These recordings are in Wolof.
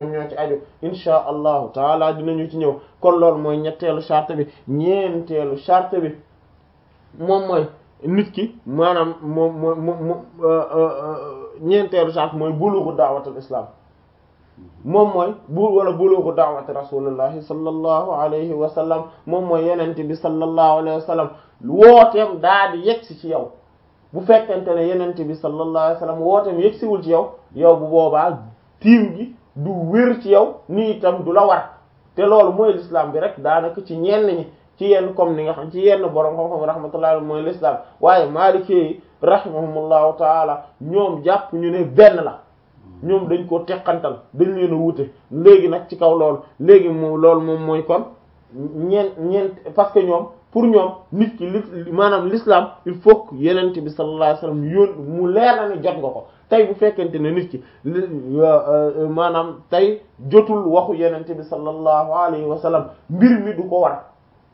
ñoo ci aju insha allahu taala dinañu ci ñëw kon loolu mooy ñetteelu charte bi ñeenteelu charte bi moom mooy nit ki maanaam moom moom moom ñeenteelu charte mooy bulugu da'watul islam moom mooy bu wala bulugu da'wati rasulillahi sallallahu alayhi wa sallam moom mooy yenente bi sallallahu alayhi wa sallam wooteem daa di yegsi ci yow bu fekkente ne yenente bi sallallahu alayhi wa sallam wooteem yegsiwul ci yow yow bu boobaa tiim gi du wér ci yow nii itam du la war te loolu mooy l'islam bi rek daanaka ci ñenn ñi ci yenn comme ni nga xam ci yenn borom xam-xam rahmatullahi mooy l'islam waaye maalikee yi rahimahumullahu taala ñoom jàpp ñu ne benn la ñoom dañ ko teqantal dañ leen a wute léegi nag ci kaw loolu léegi moom loolu moom mooy kon ñeent ñeent parce que ñoom pour ñoom nit ki li maanaam l'islam il faut que yenente bi sallallahu alayhi wasallam yoon mu leer na ni jot nga ko tey bu fekkente ne nit ki maanaam tey jotul waxu yenente bi sallallahu alayhi wasallam mbir mi du ko war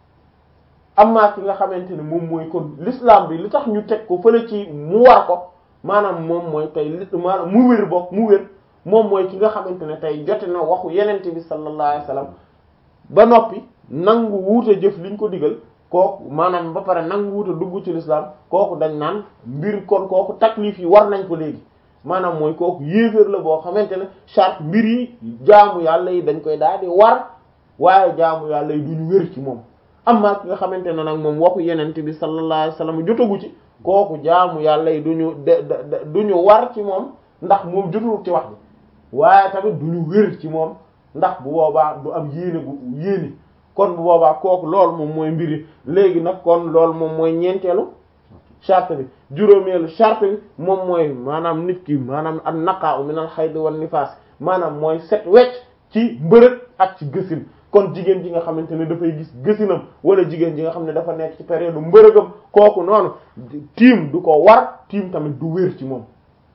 amma ki nga xamante ne moom mooy kon l'islam bi li tax ñu teg ko fële ci mu war ko maanaam moom mooy tey li maanaam mu wér bokk mu wér moom mooy ki nga xamante ne tey jote na waxu yenente bi sallallahu alayhi wasallam ba noppi nangu wuute jëf liñ ko digal kooku maanaam ba pare nangu wuute dugg ci l'islam kooku dañ naan mbir kon kooku taklif yi war nañ ko léegi maanaam mooy kooku yéeféer la boo xamante ne charte mbir yi jaamu yàlla yi dañ koy daal di war waaye jaamu yàlla yi duñu wér ci moom amma ki nga xamante ne nag moom waxu yenente bi sallallahu alayhi wasallam jotagu ci kooku jaamu yàlla yi duñu de duñu war ci moom ndax moom jotul ci wax bi waaye tamit duñu wér ci moom ndax bu boobaa du am yéene gu yéene kon bu boobaa kooku loolu moom mooy mbiri léegi nag kon loolu moom mooy ñeenteelu charte bi juróomeelu charte bi moom mooy maanaam nit ki maanaam an naqa'u min al hayd wan nifaas maanaam mooy set wecc ci mbërëg ak ci gësin kon jigéen ji nga xamante ne dafay gis gësinam wala jigéen ji nga xam ne dafa nekk ci période mbërëgam kooku noonu tiim du ko war tiim tamit du wér ci moom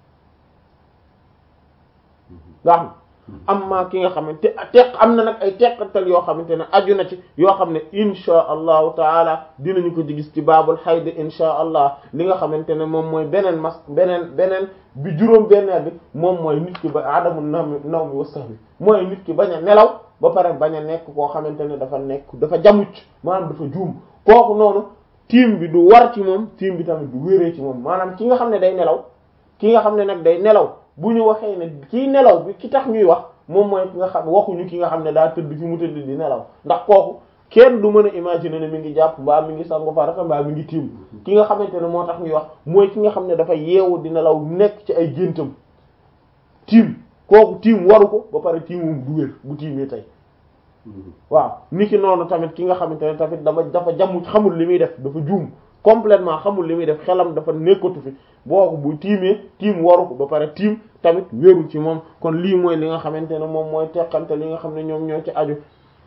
nga xam amma ki nga xamante teq am na nag ay teqatal yoo xamante ne aju na ci yoo xam ne insha allahu taala dinañu ko ci gis ci baabul xayd insha allah li nga xamante ne moom mooy beneen mas beneen beneen bi juróom benneel bi moom mooy nit ki ba adamu naw naw mi wasax bi mooy nit ki bañ a nelaw ba pare bañ a nekk koo xamante ne dafa nekk dafa jamucc maanaam dafa juum kooku noonu tiim bi du war ci moom tiim bi tamit du wéree ci moom maanaam ki nga xam ne day nelaw ki nga xam ne nag day nelaw bu ñu waxee ne kii nelaw bi ki tax ñuy wax moom mooy ki nga xam waxuñu ki nga xam ne daa tëdd fi mu tëdd di nelaw ndax kooku kenn du mën a imaginer ne mi ngi jàpp mbaa mi ngi sangu farata mbaa mi ngi tiim ki nga xamante ne moo tax ñuy wax mooy ki nga xam ne dafa yeewu di nelaw nekk ci ay géntam tiim kooku tiim waru ko ba pare tiimum du wér bu tiimee tey waaw ni ki noonu tamit ki nga xamante ne tamit dama dafa jamu xamul li muy def dafa juum complètement xamul li muy def xelam dafa nekkatu fi boobu bu tiimee tiim waru ko ba pare tiim tamit wérul ci moom kon lii mooy li nga xamante ne moom mooy teqante li nga xam ne ñoom ñoo ci aju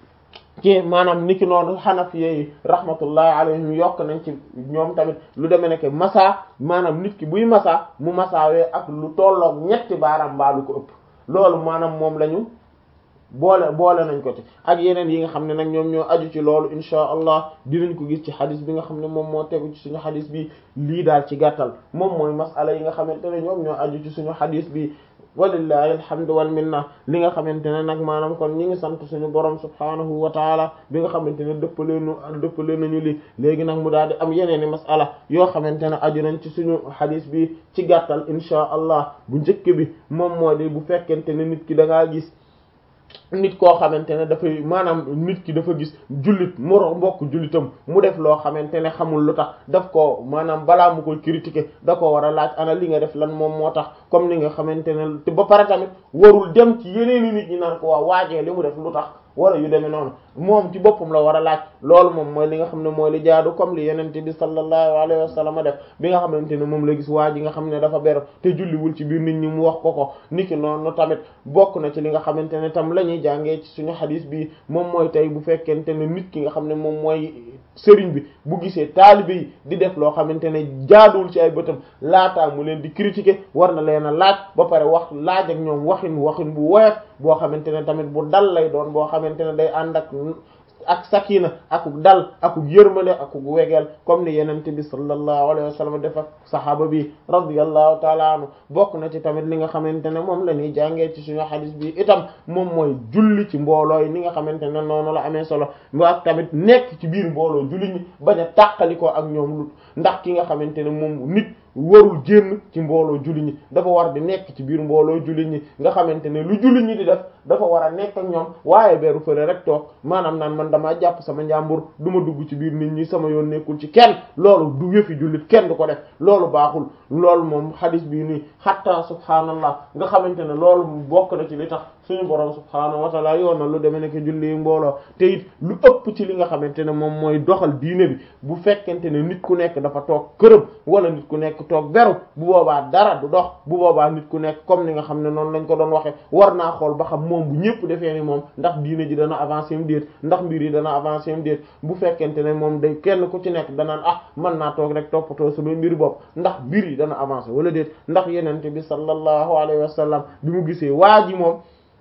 ci maanaam niki noonu xanafiye yi rahmatullahi alayhim yokk nañ ci ñoom tamit lu demee nekk masa maanaam nit ki buy masa mu masaawee ak lu tolloog ñetti baaraam mbaa lu ko ëpp loolu maanaam moom lañu boole boole nañ ko ci ak yeneen yi nga xam ne nag ñoom ñoo aju ci loolu insha allah dinañ ko gis ci xadis bi nga xam ne moom moo tegu ci suñu xadis bi lii daal ci gàttal moom mooy masala yi nga xamante ne ñoom ñoo aju ci suñu xadis bi walillahi alhamdu wal minna li nga xamante ne nag maanaam kon ñi ngi sant suñu borom subhanahu wa taala bi nga xamante ne dëppaleenu dëppale nañu li léegi nag mu daal di am yeneen i masala yoo xamante ne aju nañ ci suñu xadis bi ci gàttal insha allah bu njëkk bi moom moo di bu fekkente ne nit ki da ngaa gis nit koo xamante ne dafay maanaam nit ki dafa gis jullit moro mbokk jullitam mu def loo xamante ne xamul lu tax daf ko maanaam balaa mu koy critiquer da ko war a laaj ana li nga def lan moom moo tax comme ni nga xamante ne te ba pare tamit warul dem ci yeneeni nit ñi naan ko waa waajee li mu def lu tax wala yu demee noonu moom ci boppam la war a laaj loolu moom mooy li nga xam ne mooy li jaadu comme li yenente bi sallallahu alayhi wa sallam def bi nga xamante ne moom la gis waa ji nga xam ne dafa beru te julliwul ci biir nit ñi mu wax ko ko niki noonu tamit bokk na ci li nga xamante ne tam la ñuy jàngee ci suñu xadis bi moom mooy tey bu fekkente ne nit ki nga xam ne moom mooy sëriñ bi bu gisee taalibe yi di def loo xamante ne jaaduwul ci ay bëtam laataa mu leen di critiquer war na leen a laaj ba pare wax laaj ak ñoom waxin waxin bu woyof boo xamante ne tamit bu dal lay doon boo xamante ne day ànd ak ak sakina akuk dal akuk yërmale akuk wegeel comme ni yenente bi sallallahu alayhi wa sallam def ak sahaaba bi radiyallahu taala anhu bokk na ci tamit li nga xamante ne moom la ñuy jàngee ci suñu xadis bi itam moom mooy julli ci mbooloo yi ni nga xamante ne noonu la amee solo ak tamit nekk ci biir mbooloo julli ñi bañ a tàqalikoo ak ñoom lu ndax ki nga xamante ne moom nit warul génn ci mbooloo julli ñi dafa war di nekk ci biir mbooloo julli ñi nga xamante ne lu julli ñi di def dafa war a nekk ak ñoom waaye beru fële rek toog maanaam naan man damaa jàpp sama njàmbur du ma dugg ci biir nit ñi sama yoon nekkul ci kenn loolu du yëfi jullit kenn du ko def loolu baaxul loolu moom xadis bii nii xatta subhaanallah nga xamante ne loolu bokk na ci li tax suñu borom subhaanahu wa taala yoon na lu demee nekk julli mbooloo te it lu ëpp ci li nga xamante ne moom mooy doxal diine bi bu fekkente ne nit ku nekk dafa toog këram wala nit ku nekk toog beru bu boobaa dara du dox bu boobaa nit ku nekk comme ni nga xam ne noonu lañ ko doon waxe war naa xool ba xam moom bu ñëpp defee ni moom ndax diine ji dana avancé mu déet ndax mbir yi dana avancé mu déet bu fekkente ne moom day kenn ku ci nekk danaan ah mën naa toog rek toppatoo sama mbir bopp ndax mbir yi dana avancé wala déet ndax yenente bi sallallahu alayhi wa sallam bi mu gisee waa ji moom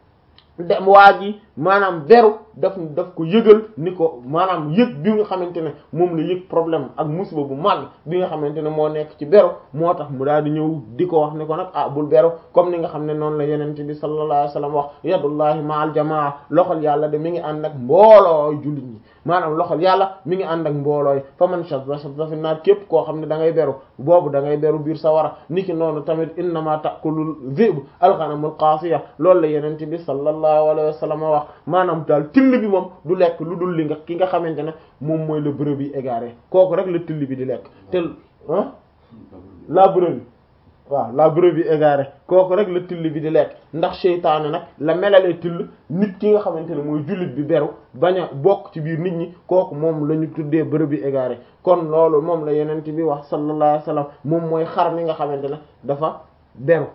dem waa ji maanaam beru daf daf ko yëgal ni ko maanaam yëg bi nga xamante ne moom la yëg problème ak musiba bu mag bi nga xamante ne moo nekk ci beru moo tax mu daal di ñëw di ko wax ni ko nag ah bul beru comme ni nga xam ne noonu la yenente bi sallallahu alayhi wasallam wax yadullahi ma'al jamaa loxol yàlla de mi ngi ànd ak mbooloo jullit ñi maanaam loxol yàlla mi ngi ànd ak mboolooy fa man shadda shadda fi naar képp koo xam ne da ngay beru boobu da ngay beru biir sawara niki noonu tamit innama ta'kulul dhi'b al-ghanamul qasiya loolu la yenente bi sallallahu alayhi wasallam wax maanaam daal till bi moom du lekk lu dul li nga ki nga xamante ne moom mooy le brebis égaré kooku rek la till bi di lekk te ah la brebis waaw la brebis égarée kooku rek la till bi di lekk ndax seytaane nag la melalee till nit ki nga xamante ne mooy jullit bi beru bañ a bokk ci biir nit ñi kooku moom la ñu tuddee brebis égarée kon loolu moom la yenent bi wax sallallahu alayhi wasallam moom mooy xar mi nga xamante ne dafa beru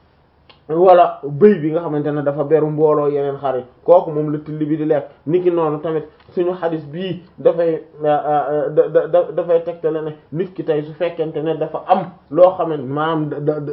wala bëy bi nga xamante ne dafa beru mbooloo yeneen xar yi kooku moom la till bi di lekk niki noonu tamit suñu xadis bii dafay da dafay tegtale ne nit ki tey su fekkente ne dafa am loo xamante maanaam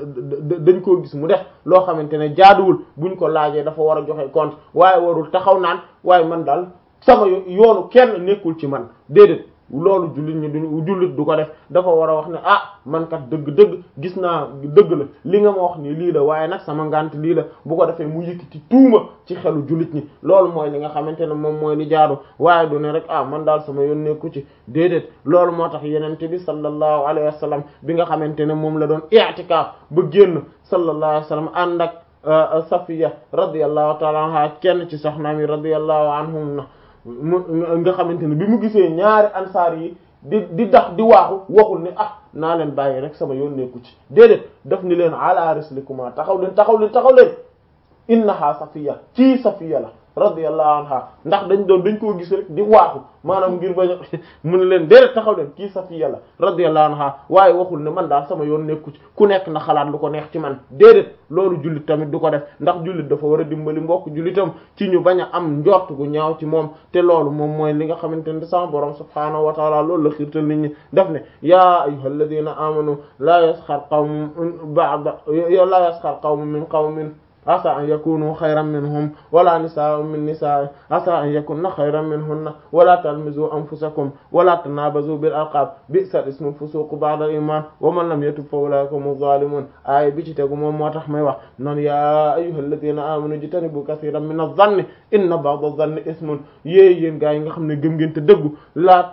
dañ koo gis mu def loo xamante ne jaaduwul buñ ko laajee dafa war a joxe compte waaye warul taxaw naan waaye man daal sama yoonu kenn nekkul ci man déedéet loolu jullit ñi duñ jullit du ko def dafa war a wax ne ah man kat dëgg-dëgg gis naa dëgg la li nga ma wax ni lii la waaye nag sama ngant lii la bu ko defee mu yëkkati tuuma ci xelu jullit ñi loolu mooy li nga xamante ne moom mooy li jaadu waaye du ne rek ah man daal sama yoon nekku ci déedéet loolu moo tax yenente bi sallallahu alayhi wa sallam bi nga xamante ne moom la doon i'tikaaf ba génn sallallahu alayhi wa sallam ànd ak Safiya radiyallahu ta'ala anha kenn ci soxnaam yi radiyallahu anhum na mu nga xamante ne bi mu gisee ñaari ansaar yi di di dax di waaxu waxul ni ah naa leen bàyyi rek sama yoon nekku ci déedéet daf ni leen ala rislikuma taxaw leen taxaw leen taxaw leen innaha safiya ci safiya la radiyallahu anha ndax dañ doon dañ koo gis rek di waaxu maanaam ngir bañ a mu ne leen déedéet taxaw leen kii safiya la radiyallahu anha waaye waxul ne man daal sama yoon nekku ci ku nekk na xalaat lu ko neex ci man déedéet loolu jullit tamit du ko def ndax jullit dafa war a dimbali mbokk jullitam ci ñu bañ a am njort gu ñaaw ci moom te loolu moom mooy li nga xamante ne sama borom subhaanahu wa taala loolu la xiirtal nit ñi daf ne yaa ayyuhal ladina amanu la yasxar qawmun ba'da la yasxar qawmun min qawmin asa an yakunu xayran minhum wala nisaa'un min nisaa'in asa an yakunna xayran minhunna wala talmizu anfusakum wala tanabazu bil alqab bi'sa ismul fusuq ba'da al iman wa man lam yatub fa ulaika humu zalimun aaya bi ci tegu moom moo tax may wax noonu ya ayyuhal ladina amanu jitanibu kathiran min adh-dhanni inna ba'da adh-dhanni ismun yéey yéen gaa yi nga xam ne gëm ngeen te dëggu laa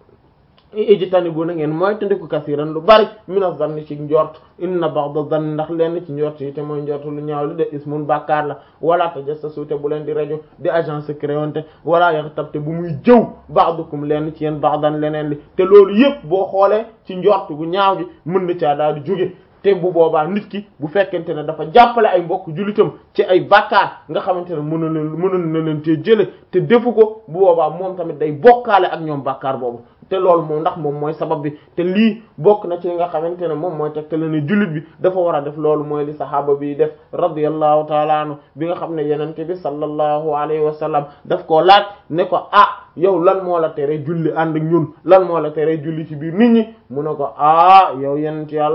ijtanibu na ngeen mooy tandiku kasiran lu bari mina zanni ci njort inna ba'da zanni ndax lenn ci njort yi te mooy njort lu ñaaw li de ismun bàkkaar la wala tajassasu te bu leen di rajo di agence secret wante wala yaghtab te bu muy jëw ba'dukum lenn ci yéen ba'dan leneen li te loolu yëpp boo xoolee ci njort gu ñaaw gi mën na caa daal di jóge te bu boobaa nit ki bu fekkente ne dafa jàppale ay mbokk jullitam ci ay bàkkaar nga xamante ne mën na leen mënoon na leen cee jële te defu ko bu boobaa moom tamit day bokkaale ak ñoom bàkkaar boobu te loolu moom ndax moom mooy sabab bi te lii bokk na ci li nga xamante ne moom mooy tegtale ne jullit bi dafa war a def loolu mooy li saxaaba bi def radiyallahu taala anhu bi nga xam ne yenente bi sallallahu alayhi wa sallam daf koo laaj ne ko ah yow lan moo la tere julli ànd ak ñun lan moo la tere julli ci biir nit ñi mu ne ko ah yow yenent yàlla bi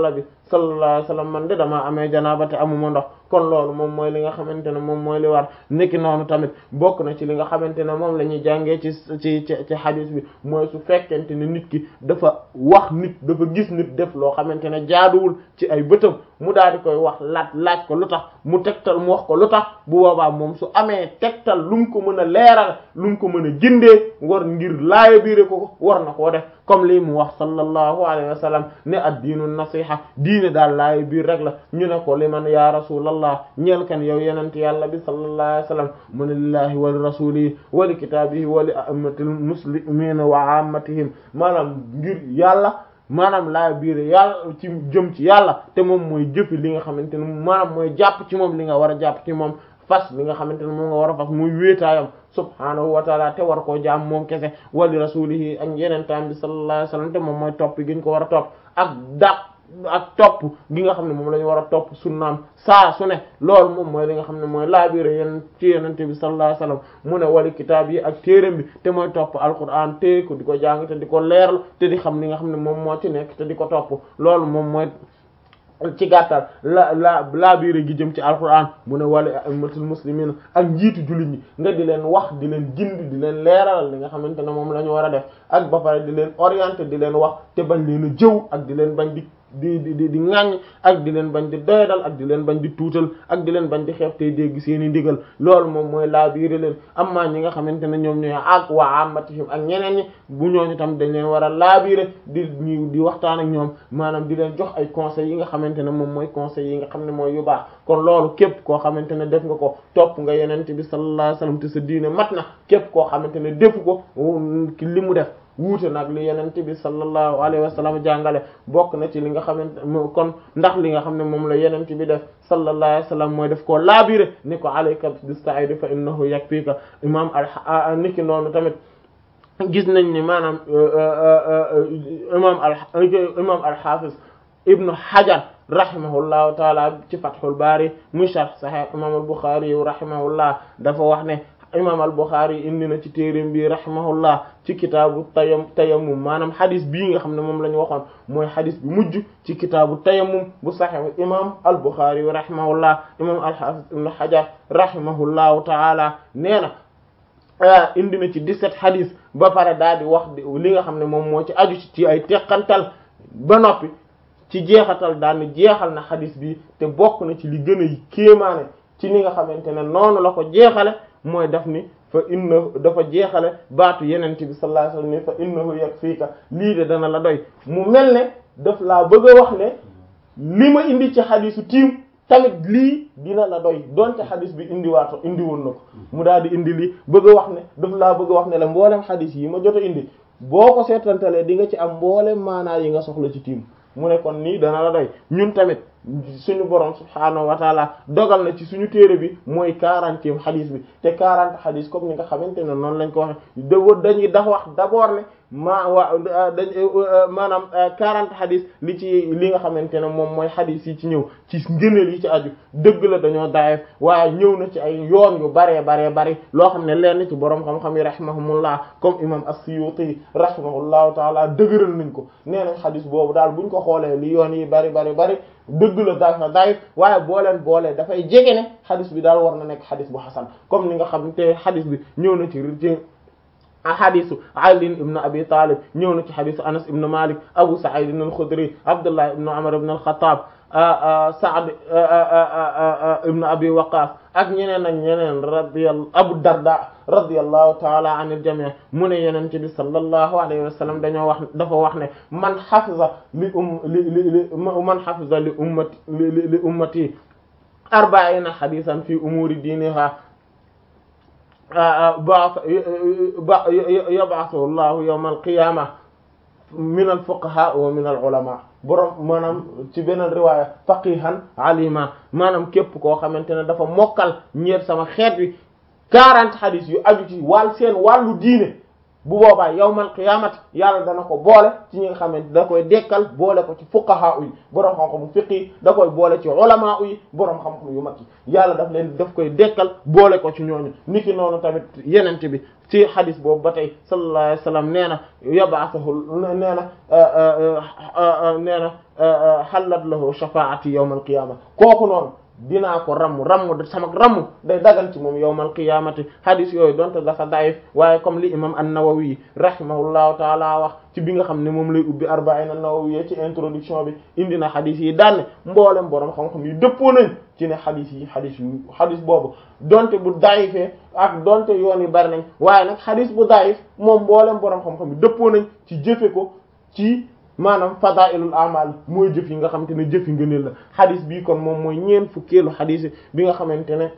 sallallahu alayhi wasallam man de damaa amee janaaba te amuma ndox kon loolu moom mooy li nga xamante ne moom mooy li war nekki noonu tamit bokk na ci li nga xamante ne moom la ñuy jàngee ci ci ci ci hadith bi mooy su fekkente ne nit ki dafa wax nit dafa gis nit def loo xamante ne jaaduwul ci ay bëtam mu daal di koy wax laaj laaj ko lu tax mu tegtal mu wax ko lu tax bu boobaa moom su amee tegtal lu mu ko mën a leeral lu mu ko mën a gindee war ngir laaya biire ko war na koo def comme lii mu wax sallallahu alayhi wa sallam ne ad-diinu nasiha diine daal laaya biir rek la ñu ne ko li man ya rasulallah ñeel kan yow yenent yàlla bi sallallahu alayhi wa sallam mu ne lillahi wa li rasulihi wa li kitaabihi wa li a'immatil muslimina wa ammatihim maanaam ngir yàlla maanaam laa biir yàlla ci jëm ci yàlla te moom mooy jëfi li nga xamante ne maanaam mooy jàpp ci moom li nga war a jàpp ci moom fas li nga xamante ne moom nga war a fas muy wéetaayam subhaanahu wa taala te war koo jaam moom kese wali rasulihi ak yeneen taam bi sallallahu alayhi wasallam te moom mooy topp gi ñu ko war a topp ak dàq ak topp gi nga xam ne moom la ñu war a topp sunnaam saa su ne loolu moom mooy li nga xam ne mooy laabire yeen ci yenente bi sallallahu alayhi wasallam mu ne wali kitaab yi ak téeram bi te mooy topp alquran te ko di ko jàng te di ko leerlu te di xam li nga xam ne moom moo ci nekk te di ko topp loolu moom mooy ci gàttal la la laabiire gi jëm ci alquran mu ne wala a'immatul muslimin ak njiitu jullit ñi nga di leen wax di leen gindi di leen leeralal li nga xamante ne moom la ñu war a def ak ba pare di leen orienter di leen wax te bañ leen a jëw ak di leen bañ di di di di ŋàññ ak di leen bañ di doyadal ak di leen bañ di tuutal ak di leen bañ di xeeb tey dégg seeni ndigal loolu moom mooy laabiire leen amma ñi nga xamante ne ñoom ñooy ak waa amatihim ak ñeneen ñi bu ñooñu tam dañ leen war a laabiire di ñu di waxtaan ak ñoom maanaam di leen jox ay conseils yi nga xamante ne moom mooy conseils yi nga xam ne mooy yu baax kon loolu képp koo xamante ne def nga ko topp nga yenente bi sallallahu alayhi wasallam te sa diine mat na képp koo xamante ne defu ko li mu def wuute nag li yenente bi sallallahu alayhi wa sallam jàngale bokk na ci li nga xamante kon ndax li nga xam ne moom la yenente bi def sallallahu alayhi wa sallam mooy def koo laabire ni ko alayka bis-sa'id fa innahu yakfika imam al niki noonu tamit gis nañ ni maanaam imam al imam al-hafiz ibnu hajar rahimahullahu taala ci fathul bari muy sharh sahih imam al-bukhari rahimahullah dafa wax ne imam al-Bukhari indi na ci téereem bi rahimahullah ci kitaabu tayam tayammum maanaam xadis bii nga xam ne moom la ñu waxoon mooy xadis bi mujj ci kitaabu tayammum bu saxex imam al-Bukhari rahimahullah imam al-Hafiz ibn Hajar rahimahullahu taala nee na indi na ci 17 xadis ba pare daal di wax li nga xam ne moom moo ci aju ci ay teqantal ba noppi ci jeexatal daal ni jeexal na xadis bi te bokk na ci li gën a kéemaane ci ni nga xamante ne noonu la ko jeexale mooy daf ni fa inna dafa jeexale baatu yenente bi sallallahu alayhi wasallam ni fa innahu yakfika lii de dana la doy mu mel ne daf laa bëgg a wax ne li ma indi ci xadisu tiim tamit lii dina la doy donte xadis bi indi waato indi woon na ko mu daal di indi lii bëgg a wax ne daf laa bëgg a wax ne la mboolem xadis yi ma jot a indi boo ko seetantalee di nga ci am mboolem maanaa yi nga soxla ci tiim mu ne kon nii dana la doy ñun tamit suñu borom subhaanahu wa taala dogal na ci suñu téere bi mooy quarantième xadis bi te quarante xadis comme ni nga xamante ne noonu lañ ko waxe dañuy dax wax d'abord ne maa waa dañ maanaam quarante xadis li ci li nga xamante ne moom mooy xadis yi ci ñëw ci ngëneel yi ci aju dëgg la dañoo daayef waaye ñëw na ci ay yoon yu baree baree bari loo xam ne lenn ci borom xam-xam yi rahimahumullah comme imam as-Suyuti rahimahullahu taala dëgëral nañ ko nee nañ xadis boobu daal buñ ko xoolee li yoon yi bari bari bari dëgg la dafa daayif waaye boo leen boolee dafay jege ne xadis bi daal war na nekk xadis bu xasan comme ni nga xam te xadis bi ñëw na ci ci xadisu Ali ibn Abi Talib ñëw na ci xadisu Anas ibn Malik Abu Sa'id al-Khudri Abdullah ibn Umar ibn al-Khattab Sa'd ibn Abi Waqqas ak ñeneen ak ñeneen radiyallahu Abu Darda radiyallahu ta'ala anil jami' mu ne yonent bi sallallahu alayhi wa sallam dañoo wax dafa wax ne man hafiza li um li li man hafiza li ummati li ummati arba'ina hadithan fi umuri diniha ba yab'athu Allahu yawm al-qiyamah min al-fuqaha wa min al-ulama borom maanaam ci beneen riwaaya faqihan alima maanaam képp koo xamante ne dafa mokkal ñeer sama xeet wi quarante hadith yu aju ci wàll seen wàllu diine bu boobaa yawmal qiyaamati yàlla dana ko boole ci ñi nga xamante da koy dekkal boole ko ci fuqaha yi boroom xam-xam fiqh yi da koy boole ci ulama yi boroom xam-xam yu mag yi yàlla daf leen daf koy dekkal boole ko ci ñooñu niki noonu tamit yenente bi ci hadis boobu ba tey sallallahu alayhi wasallam nee na yab'athuhu nee na nee na hallat lahu shafaa'ati yawmal qiyaama kooku noonu dinaa ko ramm ramm sama ramm day dagan ci moom yawmal qiyamati hadis yooyu donte dafa daif waaye comme li imam an-Nawawi rahimahullahu taala wax ci bi nga xam ne moom lay ubbi arba'in an-Nawawi ci introduction bi indi na hadis yi daanne mboolem borom xam-xam yi dëppoo nañ ci ne hadis yi hadis yu hadis boobu donte bu daifee ak donte yoon yi bari nañ waaye nag hadis bu daif moom mboolem borom xam-xam yi dëppoo nañ ci jëfe ko ci maanaam fadailul amal mooy jëf yi nga xamante ne jëf yi ngëneel la xadis bii kon moom mooy ñeen fukkeelu xadis bi nga xamante ne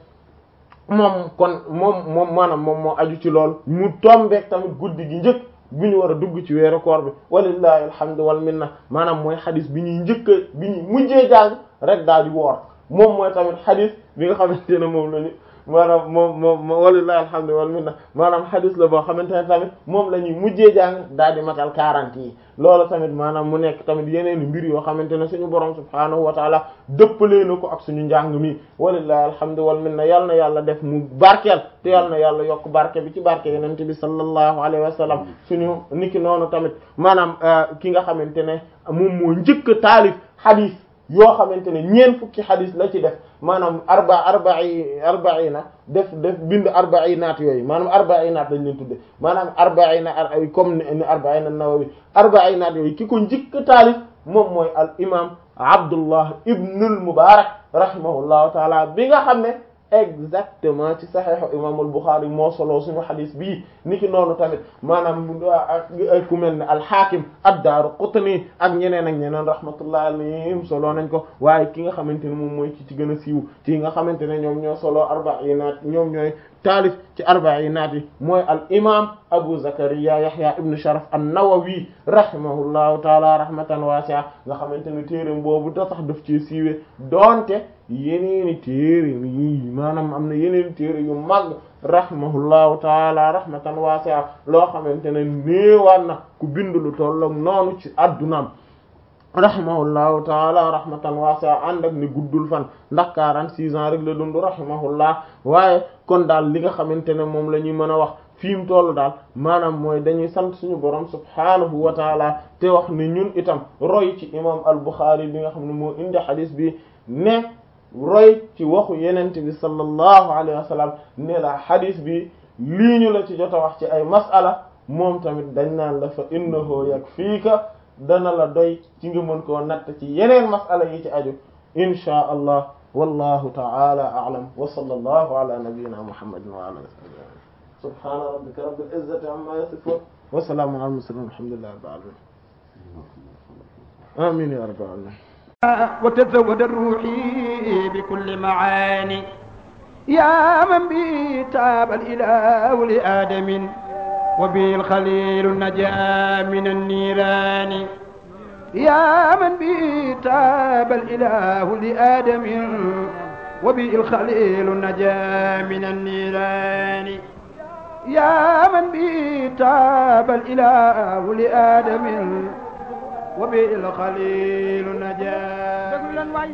moom kon moom moom maanaam moom moo aju ci lool mu tombeek tamit guddi gi njëkk bi ñu war a dugg ci weeru koor bi walillahi alhamdu wal minna maanaam mooy xadis bi ñuy njëkk bi ñuy mujjee jàng rek daal di woor moom mooy tamit xadis bi nga xamante ne moom lañu maanaam moom moom walillahi alhamdu wal minna maanaam xadis la boo xamante ne tamit moom la ñuy mujjee jàng daal di matal 40 yi loolu tamit maanaam mu nekk tamit yeneen mbir yoo xamante ne suñu borom subhaanahu wa taala dëppalee na ko ak suñu njàng mi walillahi alhamdu wal minna yal na yàlla def mu barkeel te yal na yàlla yokk barke bi ci barke yeneen bi sallallahu alayhi wa sallam suñu niki noonu tamit maanaam ki nga xamante ne moom moo njëkk taalif xadis yoo xamante ne ñeent fukki xadis la ci def maanaam arba arba'i arba'ina def def bind arba'inaat yooyu maanaam arba'inaat lañ leen tudde maanaam arba'ina comme ni arba'ina Nawawi arba'inaat yooyu ki ko njëkk taalif moom mooy al imam Abdullah ibnul Mubarak rahimahullahu taala bi nga xam ne exactement ci saxiixu imaamul Buxaari moo solo suñu xadis bii niki noonu tamit maanaam ak ku mel ne alxaakim ad-Daaraqutni ak ñeneen ak ñeneen rahmatullahi alayhim solo nañ ko waaye ki nga xamante ne moom mooy ci ci gën a siiw ci nga xamante ne ñoom ñoo solo arba'iinaat ñoom ñooy taalif ci arba'iinaat yi mooy al imaam Abu Zakariya Yahya ibn Sharaf an-Nawawi rahimahullahu taala rahmatan wasi'a nga xamante ne téereem boobu da tax daf ci siiwee doonte yeneeni téere yi maanaam am na yeneeni téere yu mag rahimahullahu taala rahmatan wasi'a loo xamante ne néewaan na ku bind lu tollook noonu ci addunaam rahimahullahu taala rahmatan wasi'a ànd ak ni guddul fan ndax 46 ans rek la dund rahimahullah waaye kon daal li nga xamante ne moom la ñuy mën a wax fi mu toll daal maanaam mooy dañuy sant suñu borom subhaanahu wa taala te wax ne ñun itam roy ci imam al-Bukhari bi nga xam ne moo indi hadis bi ne roy ci waxu yenente bi sallallahu alayhi wa sallam ne la hadis bi lii ñu la ci jot a wax ci ay mas'ala moom tamit dañ naan la fa innahu yakfiika dana la doy ci nga mën koo natt ci yeneen mas'ala yi ci aju inshaa allah wallahu ta'ala a'lam wa sallallahu ala nabiyyina muhammadin wa ala alihi subhana rabbika rabbil izzati amma yasifun wa salamun ala al-mursalin walhamdulillahi rabbil alamin amin ya rabbal alamin وتزود الروحي بكل معاني يا من به تاب الإله لآدم وبه الخليل النجا من النيران يا من به تاب الإله لآدم وبه الخليل النجا من النيران يا من به تاب الإله لآدم وبه الخليل نجا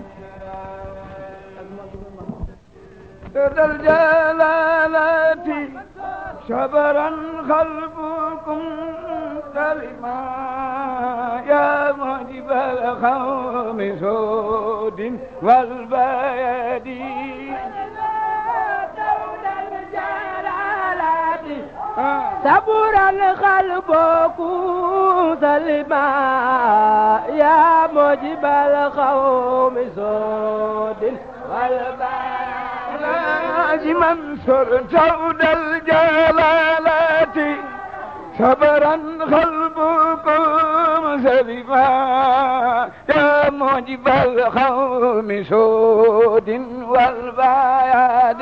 ذا الجلالة شبرا خلفكم سلما يا موجب الخوم سود والبيد صبر القلب سلما يا موجب القوم سود والبلاد منصور سود الجلالات صبرا قلبكم سلما يا موجب القوم سود والبياد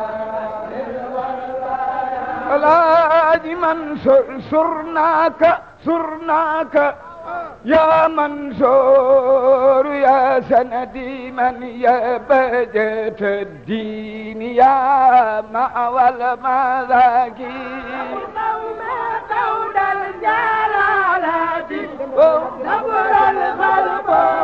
الحاج منصور سرناك سرناك يا منصور يا سندي من يا بجة الدين يا مأوى المذاكي قول الجلالة نبر القلب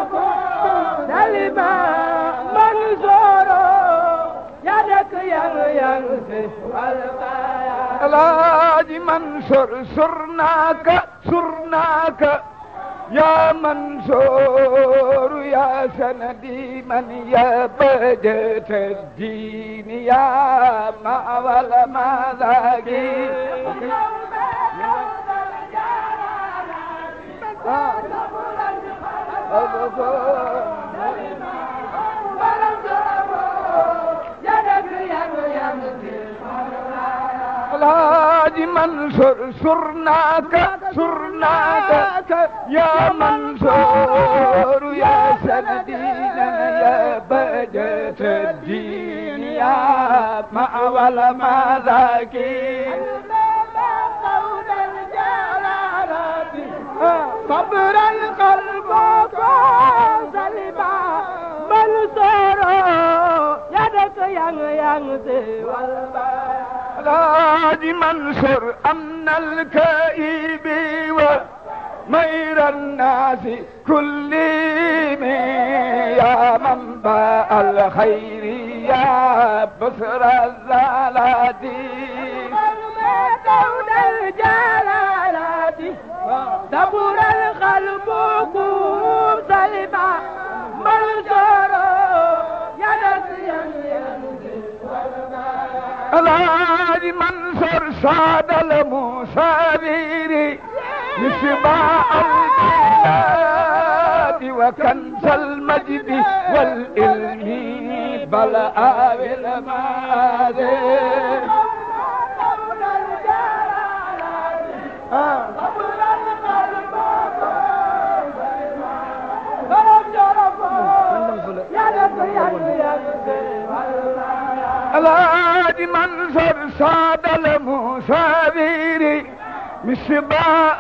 سلمى منصور يدك ينسف والبيان الحاج منصور سرناك سرناك يا منصور يا سندي من يا بجة الدين يا مأوى المذاكي الحاج منصور سرناك سرناك يا منصور يا سندينا يا بجة الدين يا مأوى المذاكي صبر القلب سلمى منصور يدك ين ينسي والبيان الحاج منصور أمن الكئيب ومير الناس كلهم يا منبع الخير يا بصر الزلات دون الجلالات دبر القلب قوم سلمى منصور يدك ين ينسي الحاج منصور صاد المسابير مصباح البلاد وكنز المجد والعلم بلاء المآذن دون الجلالات دبر القلب قوم سلمى منصور يدك ين ينسي الحاج منصور صاد المسابير مصباح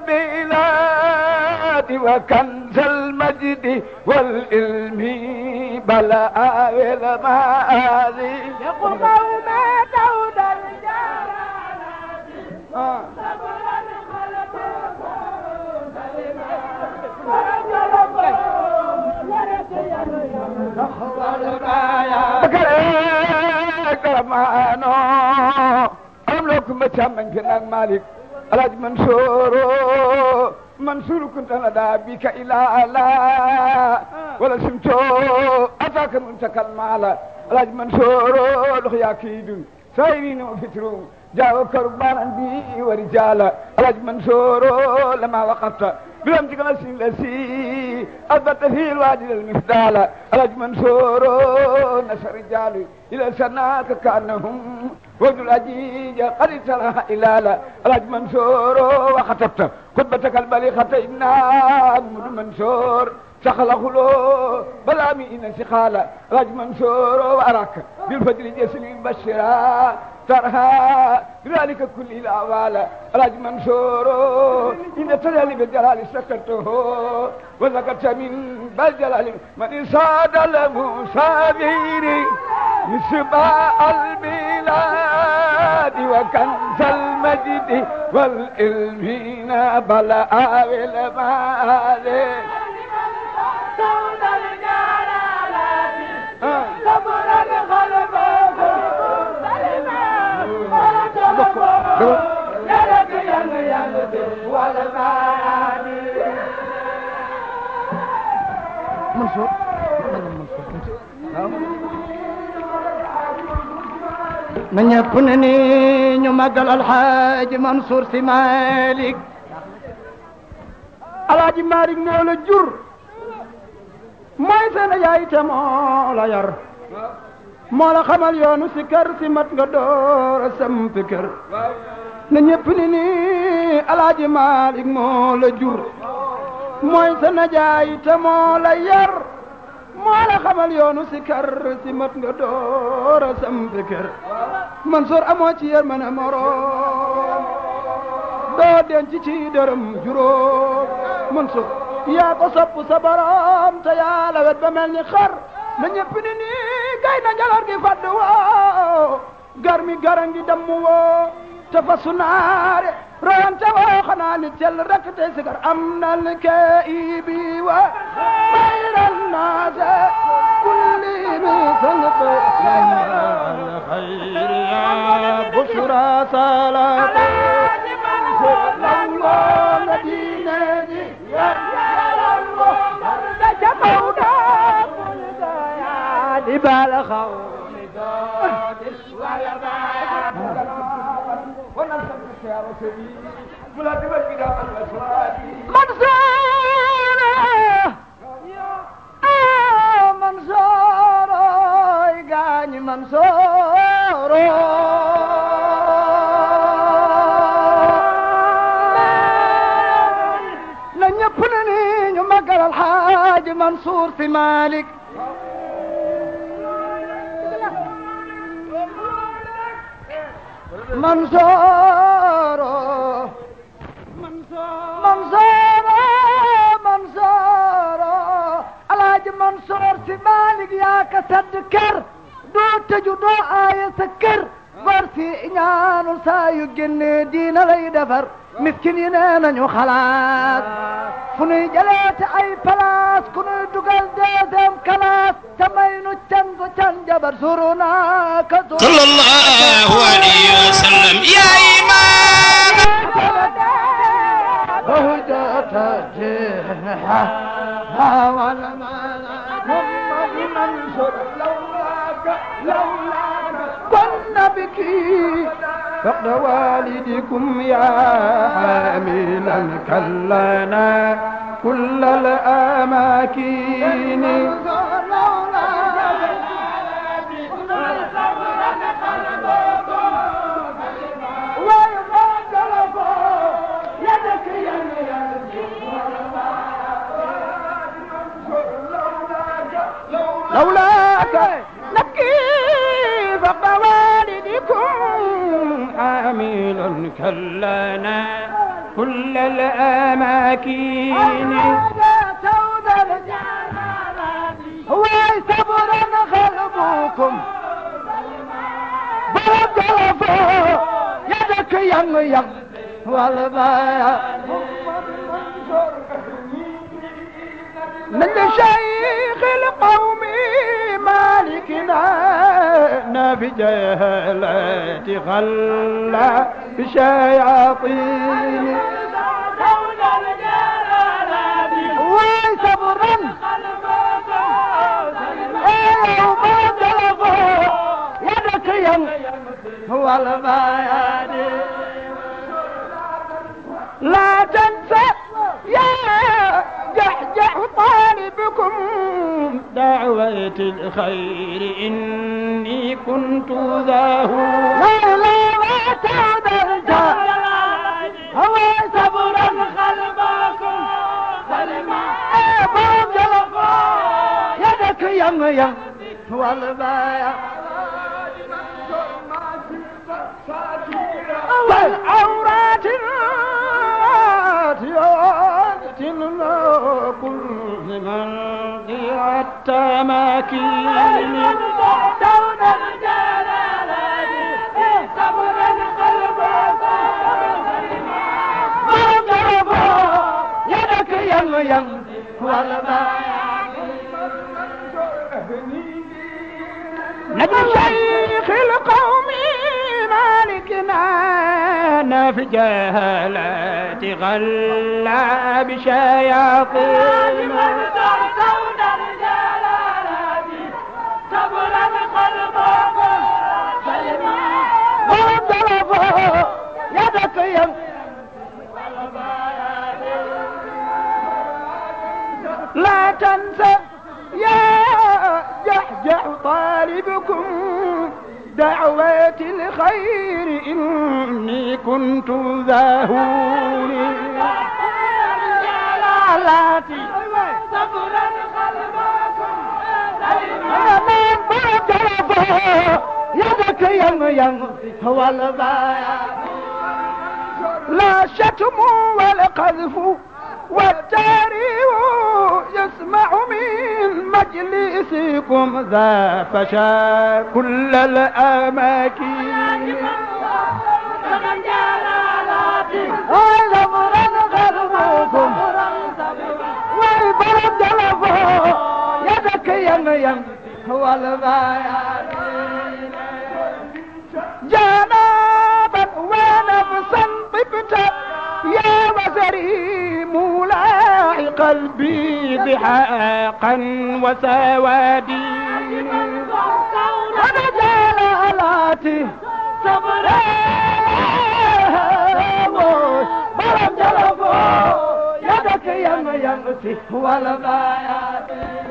البلاد وكنز المجد والعلم بلاء المآذي يقوم ما دون الجلالات صبر القلب كرمانو أملك متامن كنان مالك الحاج منصور منصور كنت ندى بك إلى ألا ولا سمتو أتاك منتك المال الحاج منصور لخيا كيدون سايرين وفترون جاءوا كربانا بي ورجالا الحاج منصور لما وقفت بلم تكلا سلسي أثبت في الوادي المفدال الحاج منصور نصر رجال إلى سناك كأنهم وجه الأجيج قد سلها إلالا الحاج منصور وخطبت خطبتك البليغة إنا محمد منصور سخله له بلا مئن سخالا الحاج منصور وأراك بالفجر جسم بشرا ترها بذلك كل الأعوال الحاج منصور إن تجلي بالجلال سكرته وذكرت من بالجلال من صاد المصابير مصباح البلاد وكنز المجد والعلم بلاء والمال دون الجلالات صبر القلب سلمى يدك ين ينسي والبيان منصور na ñëpp ne ni ñu màggal alxaaji Mansour si Malick alaaji Malick moo la jur mooy seen yaay te moo la yar moo la xamal yoonu si kër si mat nga door a sampi kër na ñëpp ne ni alaaji Malick moo la jur mooy seen yaay te moo la yar moo la xamal yoonu si kër si mat nga door a sampi kër Mansour amoo ci yërmande moroom doo denc ci dërëm juróom Mansour yaa ko sopp sa borom te yaa la wet ba mel ni xar na ñëpp ni nii gay na njalar gi fadd woo gar mi gara ngi damm woo te fa sunaare royante woo xanaa ni tel rek te sigar am nal kaibi wa mayran naase kulli mi sangat الخير يا بشرى صلاة الله مدينة يا جمعنا يا جبال خوف منصور منصور قاني منصور na ñëpp na ni ñu magal alxaaji Mansour si Malick Mansour Mansour Mansour alxaaji Mansour si Malick yaa ka sadd kër doo tëju doo aaya sa kër bar si ñaanu saa yu génnee diina lay defar miskin yi nee nañu xalaat fu nuy jëleete ay place ku nuy dugal deuxième classe te may nu can gu can jabar suru naa ka suru صلى الله عليه وسلم يا إمام بهجة جنحة ولا محمد منصور لولاك لولاك كنا بك فقد والدكم يا حاملا كلنا كل الأماكن لولاك نبكي فوق والدكم حامل كلنا كل الأماكن سود الجلال هو صبرا خلبكم بجرفوا يدك ين ين والبايا من شيخ القوم مالكنا نبي جهلة غلا بشياطين وصبرا يدك ين هو البيان لا تنسى يا جحجح طالبكم دعوة الخير إني كنت ذاه لا لا لا تعود هو صبرا خلبكم سلما يدك يم يم والبايع والعورات الراتيات كل من حتى ماكين دون الجلال صبرا قلبك يدك يم يم والبايع نجم شيخ القوم مالكنا في جهالات غلا بشياطين دون الجلالات صبرا قلبك سلما وانطلقوا يدك يم لا تنسى يا جحجح طالبكم دعوات الخير إني كنت ذاهوني جلالاتي صبرا قلبكم يدك يم يم هو البايع لا والشتم والقذف والتاريخ يسمع من مجلسكم ذا فشا كل الأماكن هذا مرن غربكم ويبرد جلفه يدك يم يم والبيان جنابا ونفسا طبت يا وزري مولاي قلبي بحقا وسوادي أنا جلالاتي صبرا برم جلفو يدك يم يمسي والبيان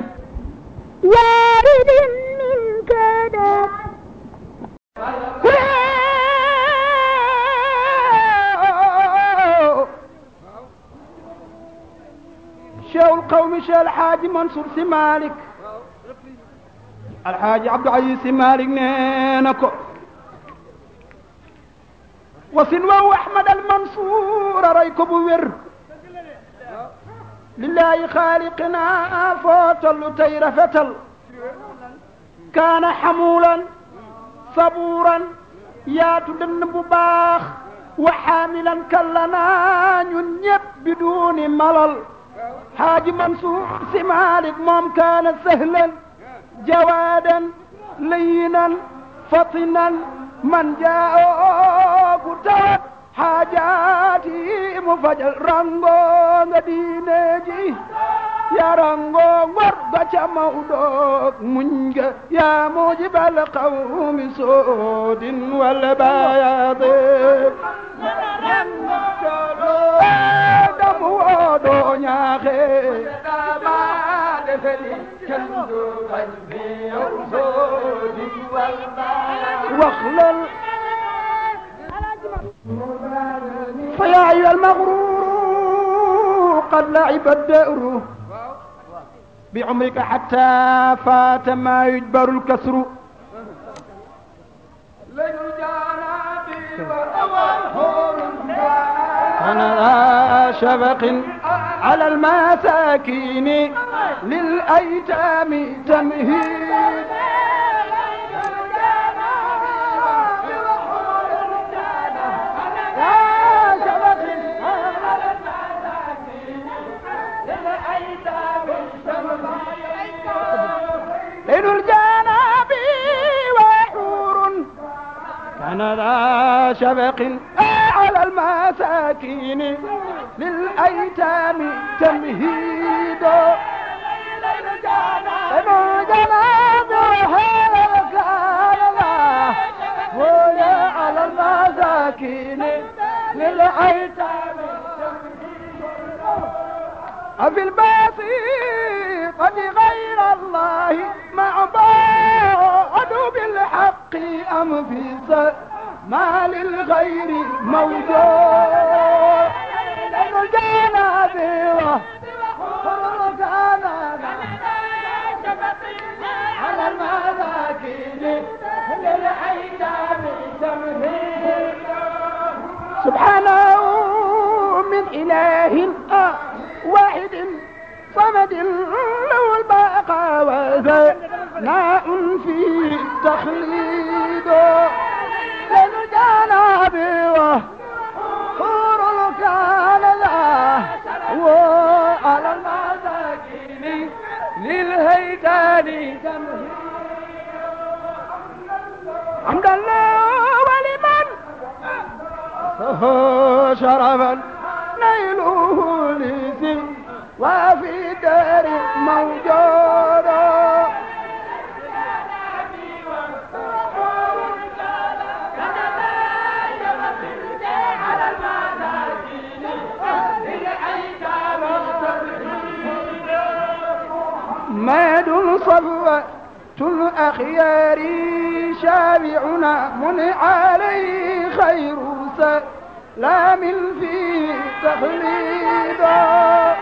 وارد منك دار شيخ القوم شيخ الحاج منصور سي مالك الحاج عبد العزيز سي مالك نينكو وسلوى احمد المنصور ريكو بوير لله خالقنا فوتل تير فتل كان حمولا صبورا yaatu dënn bu baax wa xaamilan kallanaa ñun ñëpp bi duuni malal xaaji mansuur si maalik moom kaana sahlan jawaadan layinan fatinan man jaa'ooku tawat xaajaati mu fajal rango nga diine ji ya rango ngor ga ca mawdoog muñ nga yaa mujibal qawmi soodin wal bayaade dam woodo ñaaxe dama defeli kendu bañ fi yow soodin wal bayaade wax lal فيا أيها المغرور قد لعب الدأر بعمرك حتى فات ما يجبر الكسر أنا ذا شفق على المساكين للأيتام تمهيد ليل الجناب وحور كان ذا شفق على المساكين للأيتام تمهيد ليل الجناب وحور كان ذا ولا على المساكين للأيتام أفي البسيطة غير الله معبود بالحق أم في ما للغير موجود لأن الجناب على المساكين للأيتام تمهيد سبحانه من إله آه واحد صمد له البقاء وثناء في تخليد للجناب وحور كان ذا وعلى المساكين للهيتان حمد الله ولمن شرفا نيله لسي وفي دار موجود ماد صلوة الأخيار شابعنا من عليه خير سلام في تخليدا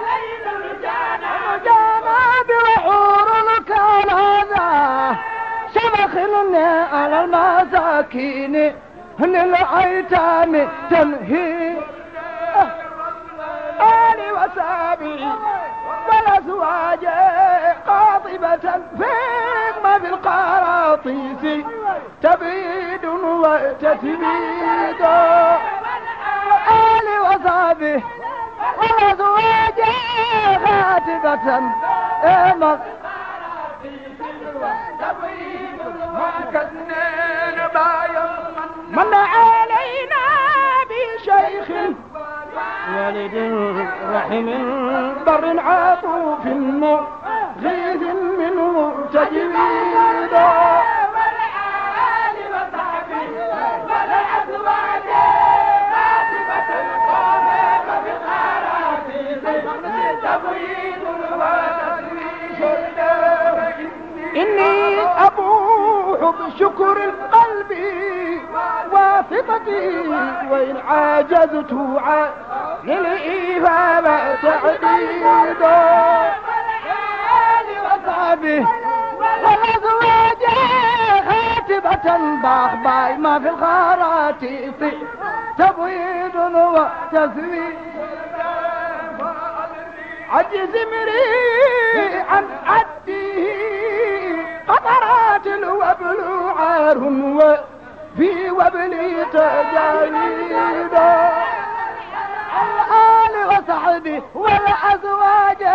جناب وحور كان هذا شمخلنا على المساكين للأيتام تمهيد والأزواج قاطبة فيما في القراطيس تبيد وتتبيد آل وصحبه والأزواج خاتبة إيما من علينا بشيخ والد رحم بر عطوف مغيث منه تجويد إني أبوح بشكر القلب واسطتي وإن عاجزت عن الإفادة تعديد وصحبه والأزواج خاتبة باخ باي ما في الخراتيط تبويض وتزويد عجز مري عن عده قطرات الوبل عار وفي وبل تجاريد الآل وصحبه والأزواج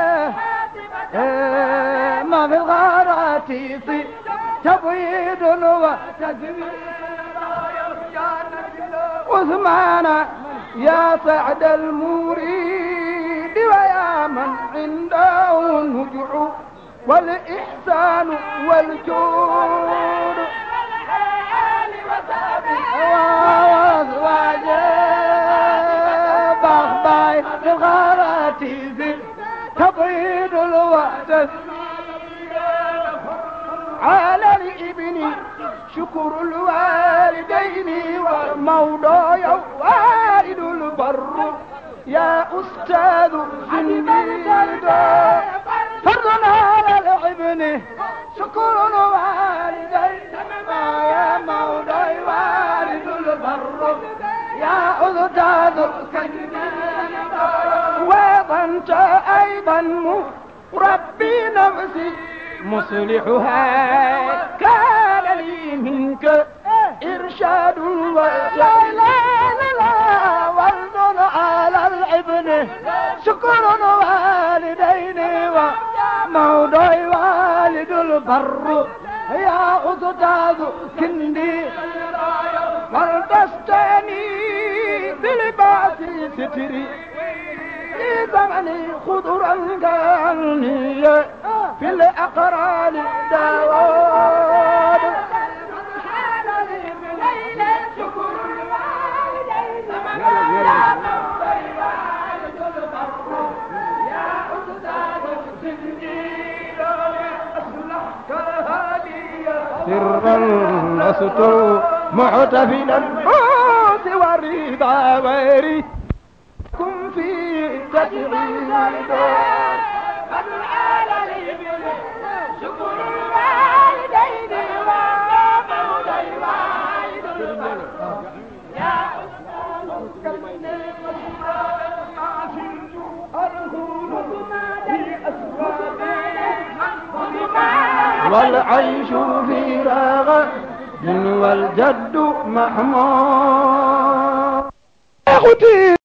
ما في الغراتيس تبويض وتزويد عثمان يا سعد المريد ويا من عنده النجع والإحسان والجود وأزواج بغباي الغراتيز تبيض الوقت على الابن شكر الوالدين والمولى والد البر يا أستاذ زنديد فرض على الابن شكر الوالدين يا مولاي والد البر يا أستاذ زنديد وأنت أيضا مربي نفسي مصلحها كان لي منك إرشاد لا لا لا والد على الابن شكر والدين وموضوع والد البر يا أستاذ كندي والتستني بلباس ستري في زمن خضرا كاني في الأقران داود سرا لست معتفلا الموت والرضا ويري كن في تدعيد شكر الوالدين ومولى والد والعيش في رغد والجد محمود